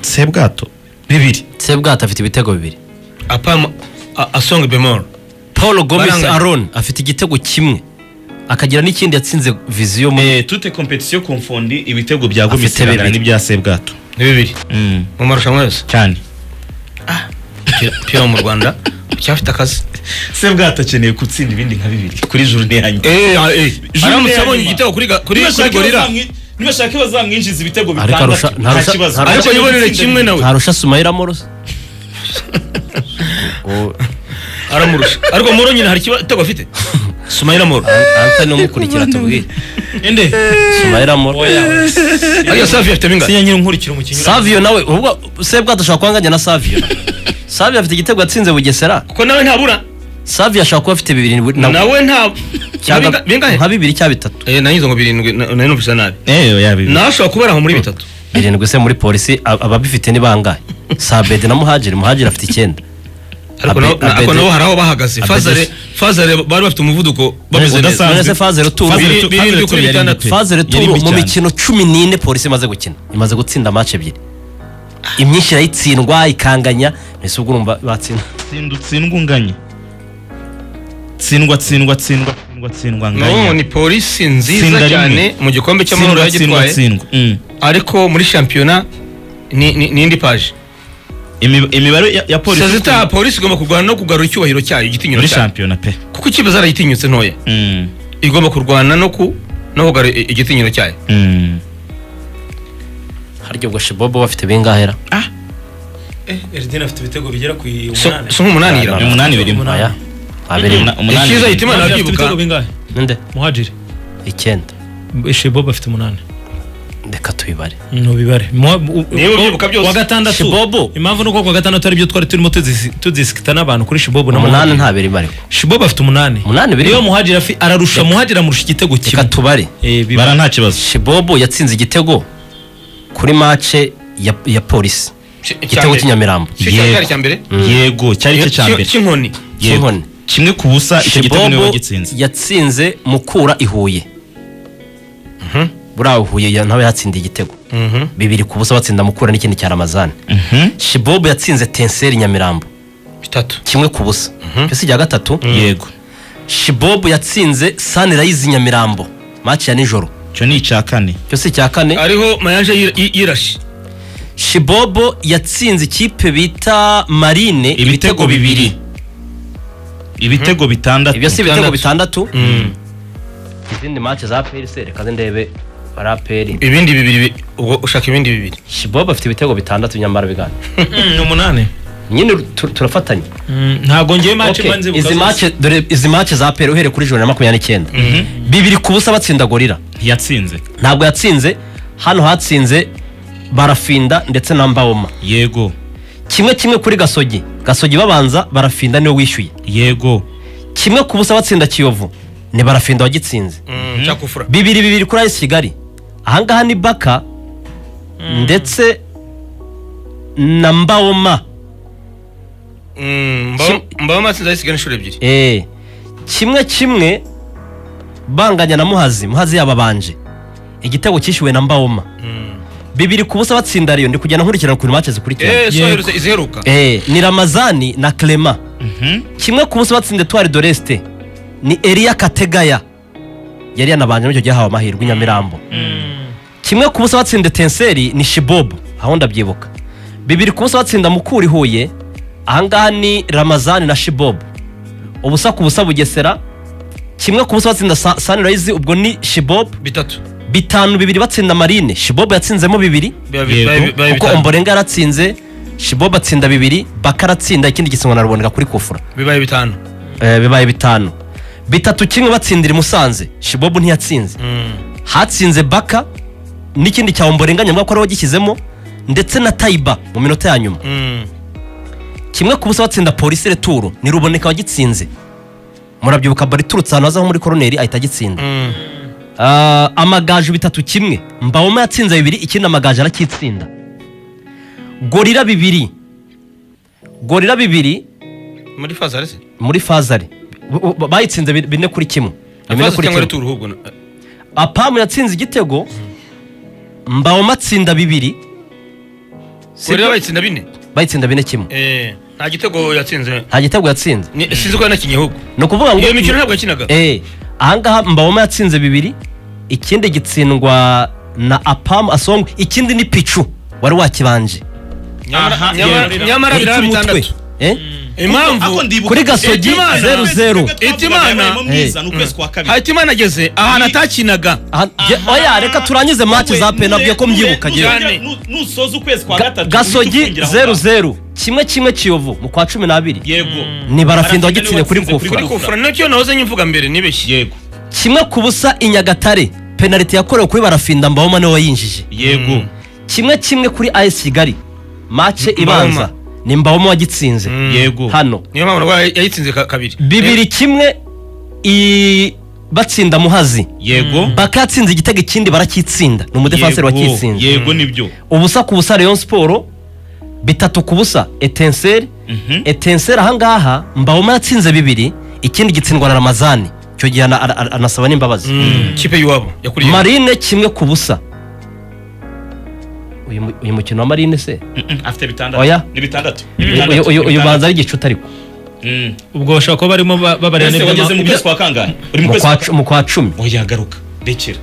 sebwato bibiri sebwato afite ibitego bibiri apama a- asonga bemoro paul gomez Baranganya. aron afite igitego kimwe akagira n'ikindi yatsinze viziyo muri Eh, toute competition confondi ibitego bya Afite gomesi bingana bibiri. n'ibya sebwato ni bibiri Mm, mu marushanwa yose cyane pira mu rwanda cyafite akazi sebwato akeneye gutsinda ibindi nka bibiri kuri journée ya nyuma aramutse abonye igitego kuri ga- kuri kuri gorira nibashaka iyo bazamwinjiza ibitego Ariko arusha- bitandatu nta ntarusha- kibazo ntarusha- ariko yibonere kimwe nawe ntarusha sumayira morosi aramurusha ariko moro nyine hari igitego afite sumayira moro antani umukurikira tubwire ende sumayira morosi ariyo safi afite mingahe sinya nyiri nkurikira umukinnyi savio nawe ubwo sebwato ashobora kuhanganya na savio savio afite igitego yatsinze bugesera kuko nawe ntabura savio ashobora kuba afite bibiri na- nawe nta cyangwa Binga- bingahe nka bibiri cyangwa bitatu Eh, nanyuze ngo birindwi na- nari numvise nabi eyo ya bibiri nashobora kubera aho muri bitatu birindwi se muri polisi ab- ababifite ni bangahe sabede na muhagiri muhagiri afite icyenda ariko nabo- Abe- ariko Abede- nabo hari aho bahagaze Abede- fazare fazare bari bafite umuvuduko bameze neza udasanzwe. none se fazere turu Fazere Biri- biri- Fazere Turu yari bitandatu. mbi pe. fazere Yari turu mbi mu cyane. mikino cumi n'ine polisi imaze gukina imaze gutsinda amace ebyiri imyinshi irayitsindwa ikanganya mbese ubwo urumva batsinda tsinda utsindwa unganye tsindwa tsindwa tsindwa tsindwa tsindwa nabo nganye ni polisi Tsinda nziza rimwe. cyane mu gikombe cy'amahoro tsindwa tsindwa yagitwaye tsindwa Mm. ariko muri shampiyona ni ni- ni indi paje Imi- imibare ya- ya polisi sezita polisi igomba kurwana no kugarura icyubahiro cyayo igitinyiro muri cyayo shampiyona pe kuko ikipe zarayitinyutse ntoya Mm, igomba kurwana no ku no kugarura i- igitinyiro cyayo mm. harya ubwo shibobo bafite bingahera erideni afite ibitego bigera ku So- umunani so nk'umunani Ni yira umunani birimo Umunani. aya abiri Umuna- umunani Ikiza birimo. hitima- Imana afite irabyibuka. ibitego bingahe ninde muhajiri icyenda shebobo afite umunani reka tubibare ntubibare Niba ubyibuka byose. wa gatandatu Shibobo. impamvu ni uko ku wa gatandatu aribyo twari turimo tudisi- tudisikita n'abantu kuri shibobo na umunani Muhadjiri. nta biri barimo shibobo afite umunani Umunani birimo. niyo muhajiri afi- ararusha muhajiri amurusha igitego reka kimwe tubare Eh, biba- bara nta kibazo shibobo yatsinze igitego kuri mace ya, ya polisi igitego cy'inyamirambo Yego. cyari icya mbere yego cyari cyo cya mbere cy'inkoni Yego. cy'inkoni. kimwe ku busa icyo gitego niwe shibobo wagitsinze yatsinze mukura i huye buriya huye ya- nawe yatsindiye igitego Mhm. bibiri ku busa batsinda mukura n'ikindi cya ramazani Mhm. shibobo yatsinze tenseri nyamirambo bitatu kimwe ku busa mbese ijya gatatu yego shibobo yatsinze sanirayizi nyamirambo maci ya nijoro icyo ni icya kane cyose icya kane ariho mayanje yira- yi- yirashe shibobo yatsinze ikipe bita marine ibitego bibiri ibitego bitandatu ibyo si ibitego Bitandatu. bitandatu izindi mace za peri se reka ze ndebe bari aperi ibindi bibiri bi- ubwo ushaka ibindi bibiri shibobo afite ibitego bitandatu nyamara bigana Mm, ni umunani nyine tu- turafatanya Mm, ntabwo ngewe mace Okay, mba nzibuka izi zose. mace dore izi mace za peri uhereye kuri joro na makumyabiri n'icyenda bibiri ku busa batsinda gorira yatsinze ntabwo yatsinze hano hatsinze barafinda ndetse na mbawoma yego kimwe kimwe kuri gasogi gasogi babanza barafinda niwe wishyuye yego kimwe ku busa batsinda kiyovu ni barafinda wagitsinze cyakufura bibiri bibiri kuri ayisi kigali ahangaha ni baka ndetse na mbawoma mbaba matsinze ayisigaye inshuro ebyiri Eh, kimwe kimwe banganya na muhazi muhazi yababanje igitego cyishyuwe na mbawoma bibiri ku busa batsinda riyo ndi kugenda nkurikirana ukuntu mace zikurikirana eee so herutse iziheruka Eh, ni ramazani na clema kimwe ku busa batsinda etwari de resite ni eriya kategaya yari yanabanje n'icyo gihe hawe amahirwe i nyamirambo kimwe ku busa batsinda tenseri ni shibobu aho ndabyibuka bibiri ku busa batsinda mukura i huye ahangaha ni ramazani na shibobu ubusa ku busa bugesera kimwe ku busa batsinda Sa- sunrise ubwo ni shibobu bitatu bitanu bibiri batsinda marine shibobu yatsinzemo bibiri Biba- Yego. biba- biba kuko bitanu. omborenga yaratsinze shibobu atsinda bibiri baka aratsinda ikindi gisinywa na ruboneka kuri kufura bibaye bitanu Eh, bibaye bitanu bitatu kimwe batsindira i musanze shibobu ntiyatsinze hatsinze baka n'ikindi cya omborenga nyamwaka ko ariwe wagishyizemo ndetse na tayiba mu minota ya nyuma kimwe ku busa batsinda polisi returo ni ruboneka wagitsinze murabyibuka bari iturutse ahantu hazaho muri koroneri ahita agitsinda Ah, amagaju bitatu kimwe mbawoma yatsinze bibiri ikindi amagaju aracyitsinda gorira bibiri gorira bibiri muri fazare se muri fazare Bu- bu- bayitsinze bi- bine kuri kimwe bine fazare kuri kimwe cyangwa returu ahubwo na- apamu yatsinze igitego mbawoma atsinda bibiri Gorira bayitsinda bine bayitsinda bine kimwe Eh, nta gitego yatsinze nta gitego yatsinze Ni- sinzi ko yanakinye ahubwo ni ukuvuga ngo iyo mikino ntabwo yakinaga Eh, ahangaha mbaboma yatsinze bibiri ikindi gitsindwa na apamu asongwe ikindi ni picu wari wakibanje Nyamara- aha, nyamara- Gorira. nyamara biraba bitandatu Eh? impamvu kuri gasogi Imana- zeru zeru hatimana ageze ahantu atakinaga Aha- je- oya reka turangize match za penabwiye ko mbyibuka njyewe nusoza ukwezi kwa Ga- gatatu gasogi ujye ufungira aho zeru ngaho. zeru kimwe kimwe kiyovu mu kwa cumi n'abiri yego ni barafinda Barafinda wagitsine niwe kuri watsinze kufura kuri kuri kufura nacyo nahoze nyimvuga mbere nibeshye yego kimwe ku busa i nyagatare penaliti yakorewe kuri barafinda mbaboma niwe wayinjije yego kimwe kimwe kuri as kigali mace Mbaboma. ibanza ni mbaboma wagitsinze yego hano niyo mpamvu navuga yayitsinze ka- kabiri bibiri kimwe i batsinda muhazi yego baka yatsinze igitego ikindi barakitsinda ni umudefanseri Yego. wakitsinze yego nibyo ubusa ku busa rayon siporo bitatu ku busa etenseri Mhm. etenseri ahangaha mbaboma yatsinze bibiri ikindi gitsindwa na ramazani icyo gihe ana- ana- ana- anasaba n'imbabazi Mm. kipe y'iwabo yakuriye marine kimwe ku busa uyu mu- uyu mukino wa marine se Mm-mm, afite bitandatu Oya. ni bitandatu ni uyu bitandatu, uyu- ni uyu bitandatu. banza ari igicuta ariko Mm. ubwo bashobora kuba barimo ba- babarira Ese n'ibyo wageze mu ma- kwezi kwa kangahe uri mu Mu kwezi kwa kwa cu- mu kwa cumi oya garuka rekera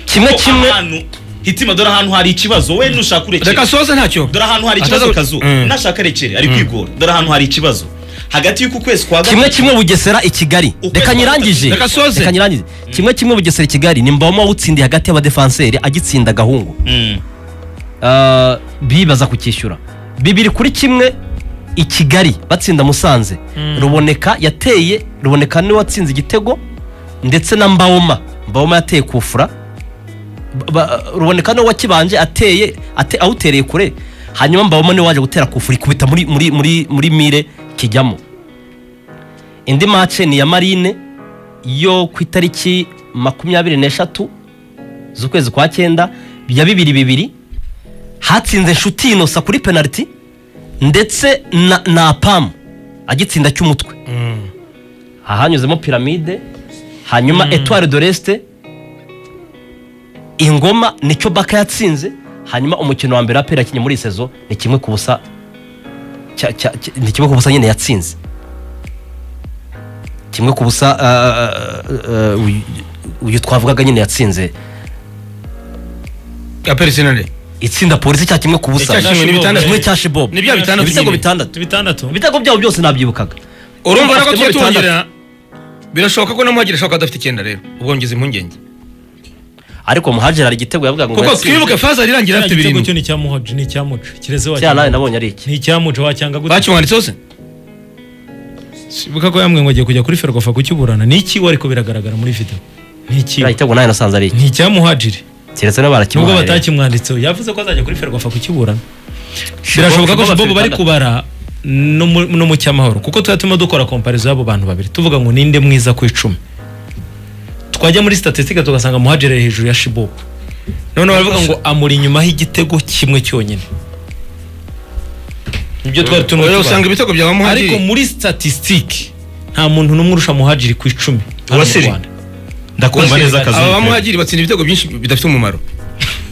kimwe Ko kimwe ahantu hitima dore ahantu hari ikibazo we nushaka urekere reka soze ntacyo dore ahantu hari ikibazo Ataza- kazu Mm. nashaka rekere ari kwigora dore ahantu hari ikibazo hagati y'uku kwezi kwa kimwe gatatu kimwe bugesera i kigali Ukwezi reka kwa nyirangije gatatu. Reka soze. reka nyirangije kimwe kimwe bugesera i kigali ni mbamo utsindiye hagati y'abadefanseri agitsinda agahungu Mm. Ah, bibaza kukishyura bibiri kuri kimwe i kigali batsinda musanze ruboneka yateye ruboneka niwe watsinze igitego ndetse na mbawoma mbawoma yateye kufura Ba- ba- ruboneka niwe wakibanje ateye ate- awutereye kure hanyuma mbawoma niwe waje gutera kufura ikubita muri, muri, muri, muri mire kijyamo indi mace ni iya marine yo ku itariki makumyabiri n'eshatu z'ukwezi kwa cyenda ya bibiri bibiri hatsinze inshuti inosa kuri penaliti ndetse na, na pamu agitsinda cy'umutwe hahanyuzemo piramide hanyuma etuwari de resite ingoma nicyo baka yatsinze hanyuma umukino wa mbere apera yakinye muri iyi sezo ni kimwe ku busa cya- cya- cya- ni kimwe ku busa nyine yatsinze kimwe ku busa ah, ah, ah, uyu- uyu twavugaga nyine yatsinze ya perisinale itsinda polisi cya kimwe ku busa Icya kimwe ni bitandatu. kimwe cya shibobu Ni bya bitandatu ibitego nyine. bitandatu bitandatu ibitego byabo byose nabyibukaga urumva nako Afitemo tujya bitandatu. tuwongerera birashoboka ko namuhagira ashoboka adafite icyenda rero ubwo ngize impungenge ariko muhajeri hari igitego yavuga ngo kuko yatsinze. twibuke faza arirangira afite igitego cyo birindwi ni icyamuhoje ni icyamuca kireze cya nawe wacyanga nabonye ari iki ni icyamuca wacyanga gute bakiwanditseho se sibuka ko yamwe ngo agiye kujya kuri ferwafa kukiburana ni iki ariko biragaragara muri video ni iki kiriya gitego nawe nasanze ari iki ni icyamuhajiri keretse niba nubwo barakimuhaye batakimwanditseho yavuze ko azajya kuri ferwafa kukiburana Shibobu- birashoboka ko Shibobu shibobo bari afite kubara no mu- no mu cyamahoro kuko tuba turimo dukora komparizo y'abo bantu babiri tuvuga ngo ninde mwiza ku icumi twajya muri statisitike tugasanga muhajire ari hejuru ya shibobo none baravuga ngo amuri inyumaho igitego kimwe cyonyine ibyo twari turimo Oya, usanga tubara. ibitego bya ariko bamuhagiri muri statisitike nta muntu n'umwe urusha muhajiri ku icumi hano mu Uwasiri. Rwanda. ndakumva neza aba akazu bamuhagiri batsinda ibitego byinshi bidafite umumaro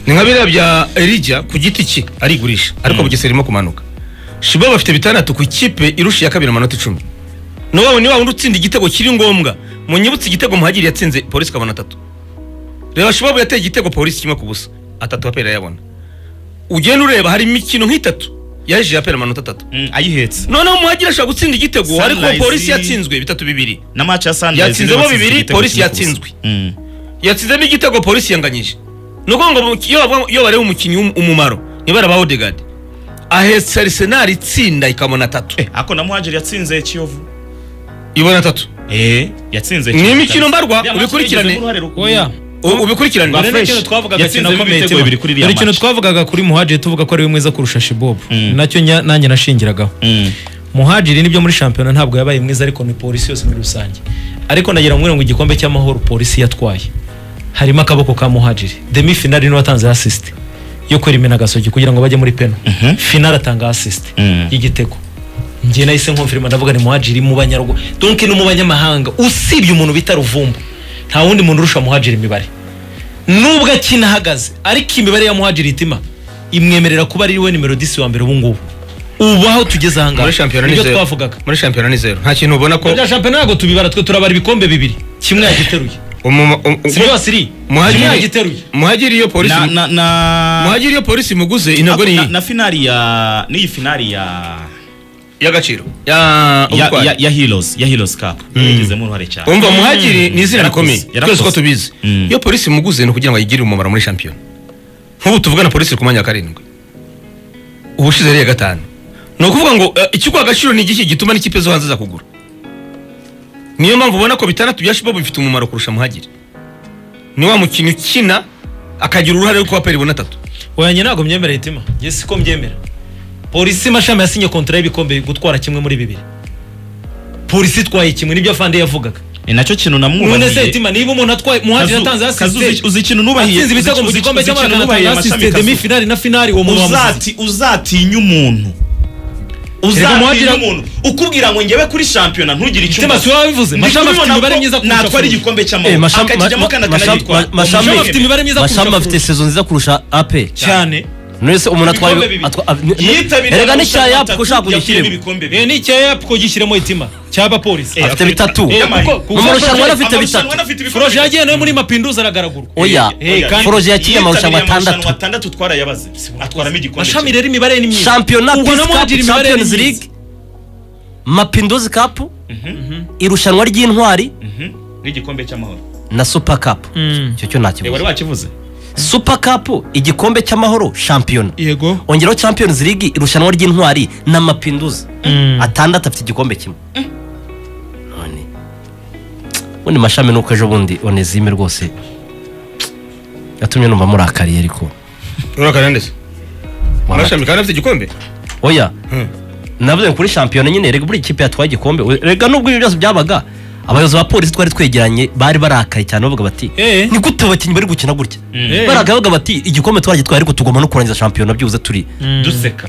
ni nka biriya bya erija ku giti cye arigurisha ariko bugesera irimo kumanuka shibo bafite bitandatu ku ikipe irusha iya kabiri amanota icumi niwabo ni wundi utsinda igitego kiri ngombwa munyibutse igitego muhagiri yatsinze polisi ikabona atatu reba shibabu yateye igitego polisi kimwe ku busa atatu apera yabona ugenda ureba hari imikino nk'itatu yaje yapera amanota atatu Mm, ayihetse noneho muhagiri ashobora gutsinda igitego ariko Sunrise- polisi yatsinzwe bitatu bibiri na match ya Sunrise Yatsinzemo niwe watsinze bibiri, igitego polisi kimwe ku busa. yatsinzwe. Mm. yatsinzemo igitego polisi yanganyije ni ukuvuga ngo iyo bavuga- iyo bareba umukinnyi w'um- umumaro nibara ba odegade ahetse arisenali itsinda ikabona atatu Eh, ako na muhajeri yatsinze kiyovu ibona atatu eh yatsinze Ni Kiyovu. imikino mbarwa, Iriya match ubikurikirane. yagize uruhare rukomeye. oya U- ubikurikirane Ba- fresh. ikintu twavugaga Yatsinzemo kinakomeye ibitego tebona. bibiri kuri iriya Hari ikintu match. twavugaga kuri muhajiri tuvuga ko ariwe mwiza kurusha shibobo nacyo nya- nanjye nashingiragaho Mm. muhajiri nibyo muri shampiyona ntabwo yabaye mwiza ariko ni polisi yose muri rusange ariko nagira ngo ngo igikombe cy'amahoro polisi yatwaye harimo akaboko ka muhajiri demi finali niwe watanze asisite yo kwerimena agasogi kugira ngo bajye muri pena finali atanga asisite Mhm. y'igitego njye nahise nkumfirima ndavuga ni muhajiri mu banyarwanda donke no mu banyamahanga usibye umuntu bita ruvumbu nta wundi muntu urusha muhajiri imibare nubwo akina ahagaze ariko imibare ya muhajiri itima imwemerera kuba ari we nimero disi wa mbere ubu ngubu ubu aho tugeze aha ngaha muri shampiyona ni nibyo zeru twavugaga muri shampiyona ni zeru nta kintu ubona ko bya shampiyona ntabwo tubibara twe turabara ibikombe bibiri kimwe yagiteruye umuma- um- si byose iri kimwe muhagiri yagiteruye muhagiri iyo polisi na na na muhagiri iyo polisi muguze intego ni na, na finali ya niyi finali ya y'agaciro ya, ya, ya ya Heroes ya Heroes Cup yagizemo uruhare cyane umva muhagiri ni izina Yarakoze, rikomeye yarakoze. twese ko tubizi Mm. iyo polisi muguze ni ukugira ngo ayigirire umumaro muri shampiyona nk'ubu tuvugana polisi ku mwanya wa karindwi ubushize yari iya gatanu ni ukuvuga ngo eh, ikiguha agaciro ni igiki gituma n'ikipe zo hanze za kugura niyo mpamvu ubona ko bitandatu bya shibabu bifite umumaro kurusha muhagiri ni wa mukinnyi ukina akagira uruhare rwo kuba peri ibona atatu wanjye ntabwo myemereye itima njye siko mbyemera polisi mashami yasinye kontara y'ibikombe gutwara kimwe muri bibiri polisi itwaye kimwe nibyo afande yavugaga ni nacyo kintu none se namwubahiye itima niba umuntu atwaye muhajiri yatanze Kazu- Kazu, uzi- asisite uzi ikintu nubahiye atsinze ibitego mu uzi- gikombe uzi- uzi ikintu cy'amerika nubahiye atanga asisite amashami, demi Kazu. finali na finali uwo muntu wamuzize uzati uzatinya umuntu uzatinya muhajira- umuntu ukubwira ngo njyewe kuri shampiyona ntugire icyo Itima si wowe wabivuze mashami afite imibare myiza kurusha natwara Fulham. igikombe Eh, cy'amahoro Masham- akakijyamo Ma- kana Masham- Ma- kanagitwara Masham Mashami afite afite imibare myiza kurusha mashami afite Fulham. sezo nziza kurusha ape cyane nonese umuntu atwaye Ibikombe bibiri. atwa- ni- ni- yitabiriye erega n'icya amarushanwa yapu ushaka atatu yavuyemo kugishyiremo ibikombe Eh, bibiri. ni icya yapko gishyiremo itima cy'abapolisi Eh, afite bitatu Eh, kuko- mu marushanwa anafite bitatu Amarushanwa anafite ibikombe foroje yagiye nawe muri mapinduzi aragaragurwa oya Eh, Oya. kandi- foroje yakiye amarushanwa Yitabiriye atandatu atandatu twarayabaze atwaramo igikombe mashami rero imibare ni myiza shampiyona Ubwo na Peace Cup, muhajiri imibare ni champions myiza. league mapinduzi kapu irushanwa ry'intwari kimwe. n'igikombe cy'amahoro na super kapu Mm. icyo cyo Eh, ntakibazo wari wakivuze super kapu igikombe cy'amahoro shampiyona yego ongeraho champions league irushanwa ry'intwari na mapinduzi atandatu afite igikombe kimwe none ubundi mashami nuko ejo bundi onezime rwose yatumye numva murakariye ariko urakara ndetse marashami kandi afite igikombe oya Hmm. navuze ngo kuri shampiyona nyine rega buri kipe yatwaye igikombe we- rega nubwo ibyo byose byabaga abayobozi ba polisi twari twegeranye bari barakaye cyane bavuga bati Eh. ni gute abakinnyi bari gukina gutya Eh. baragabaga bati igikombe twagitwaye ariko tugomba no kurangiza shampiyona byibuze turi duseka